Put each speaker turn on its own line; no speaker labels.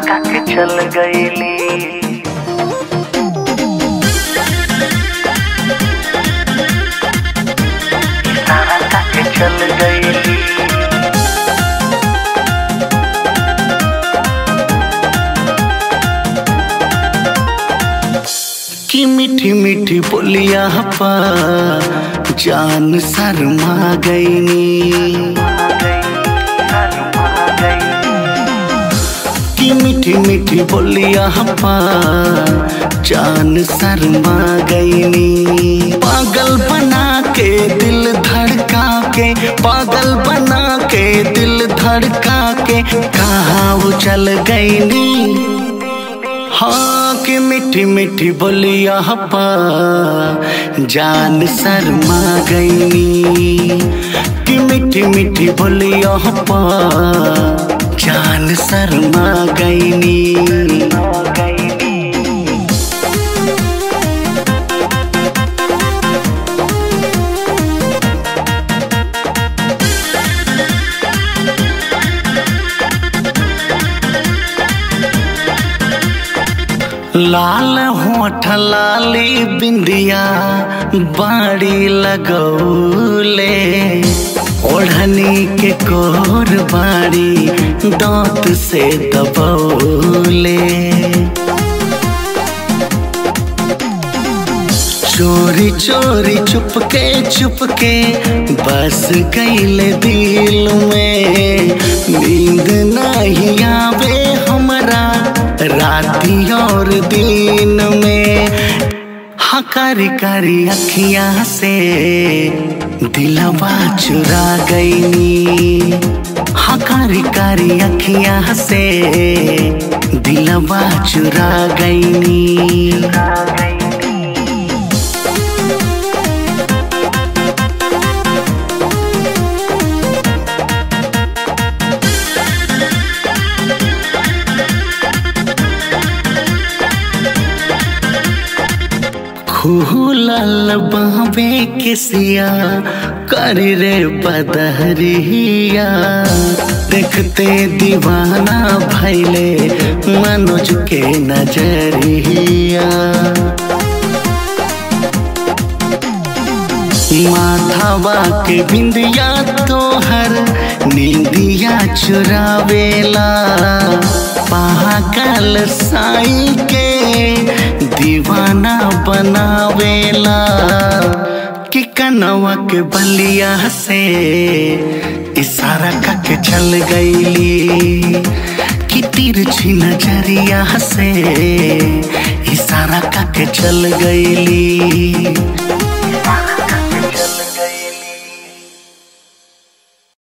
के चल गईली इशारा के चल गईली की मीठी मीठी बोलिया पा जान शर्मा गईनी की मीठी मीठी बोलिया पा जान शर्मा गईनी पागल बना के दिल धड़का के पागल बना के दिल धड़का के कहाँ वो चल गईनी हाँ कि मीठी मीठी बोलिया पा जान शर्मा गईनी कि मीठी मीठी बोलिया पा जान शर्मा गईनी लाल होठ लाली बिंदिया बाड़ी लगौले ओढ़नी के कोर बाड़ी दांत से दबौले चोरी चोरी चुपके चुपके बस गईले दिल में नींद नहीं आवे हमरा राती और दिन में हकारी कारी अखियां से दिलवा चुरा गईनी हकारी कारी अखियां से दिलवा चुरा गईनी खुलल बाबे किसिया कर रे बदहरिया देखते दीवाना भैले मनोज के नजरिया माथावा के बिंदिया तोहर नींदिया चुरावेला पागल साई के दीवाना बनावेला कि कनवा के बलिया से इशारा करके चल गईली कि तिरछी नजरिया से इशारा करके चल गईली